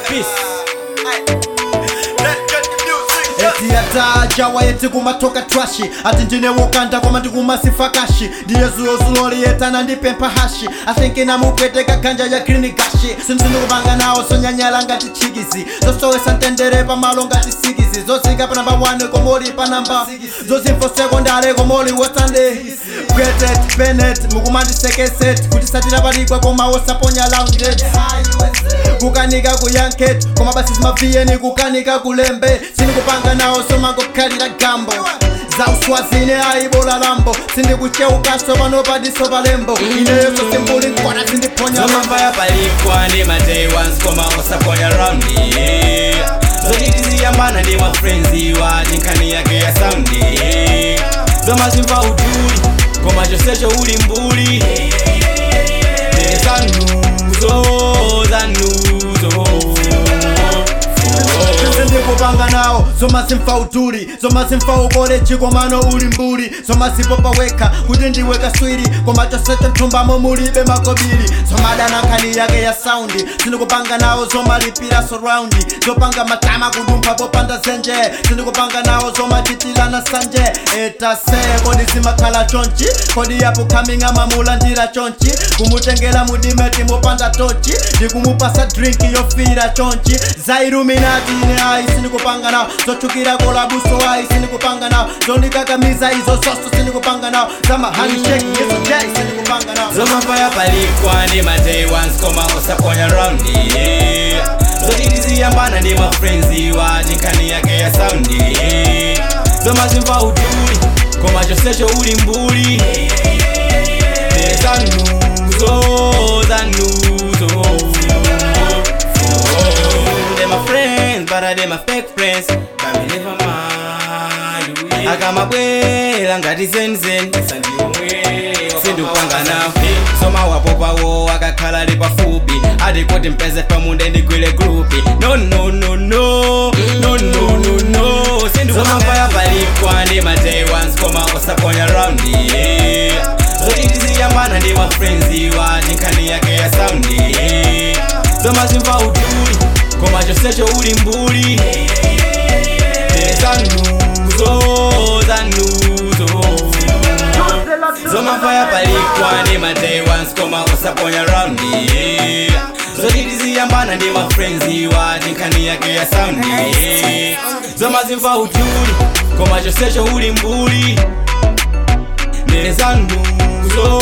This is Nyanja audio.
eti yataja wayeti kumatoka twashi ati ndine wokanda koma ndikumasifakashi ndiye zulozulo liyetana ndipempha hashi athinki namupeteka khanja ya klinikashi sindinukupanga nawo sonyanyala ngati chikizi zosowesa mtendere pamalo ngati sikizi zosika pa namba 1 komoli pa namba zozimfo sekondare komoli wosande gretet benet mukumandisekeset kuti satira palikwa koma wosaponya laundet kukanika ku yanket koma basi zimaviyeni kukanika kulembe sindikupanga nawo somangokhalira gambo za uswazine ayibola lambo sindikucheukaso pano padiso palembo ineyo sosimbuli nkwana sindiphonya zomamvaya palikwa ndi ma day ones koma usaponya raundi zotitiziyambana ndi ma friends wati nkhani yake ya saundi zomazimva uduli koma chonsecho uli mbuli Ndili zanuzo zanuzo sindikupanga nawo zomasimfa uduli zomasimfa ukolechi komano uli mbuli zomazipopa wekha kuti ndiweka swiri koma chonsecho mthumbamo mulibe makobiri zomadana nkhani yake ya saundi sindikupanga nawo zomalipira surroundi zopanga matama kudumpha popanda zenje sindikupanga nawo zomachitilana sanje etase kodi zimakhala chonchi kodi yapo khaminga mamulandira chonchi kumutengera mudimeti mopanda tochi ndikumupasa drinki yofira chonchi zailuminati ine ayi sindikupanga nawo zochukira kolabuso ayi sindikupanga nawo zondikakamiza izo zoso sindikupanga nawo zamahandshake yeso jai sindikupanga nawo zomamvaya palikwa ndi ma day ones koma usaponya raundi zotitiziyambana ndi ma friends wati nkhani yake ya saundi zomazimva uduli koma chonsecho uli mbuli Ndili zanuzo zanuzo They my friends, but they my fake friends. But me never mind. akamabwera ngati zenzen sindikupanga nawo soma wapopawo akakhala ali pafupi ati kuti mpeze pamunde ndigwire grupi no no no no no no no no sindikupanga palikwa ndi ma day ones koma usaponya raundi zotitiziyambana ndi ma friends wati nkhani yake ya saundi zomazimva uduli koma chonsecho uli mbuli zanuzo zanuzo zomafaya palikwa ndi ma day ones koma usaponya raundi zotitiziyambana ndi ma friends wati nkhani yake ya saundi zomazimva uduli koma chonsecho uli mbuli ndele zanuzo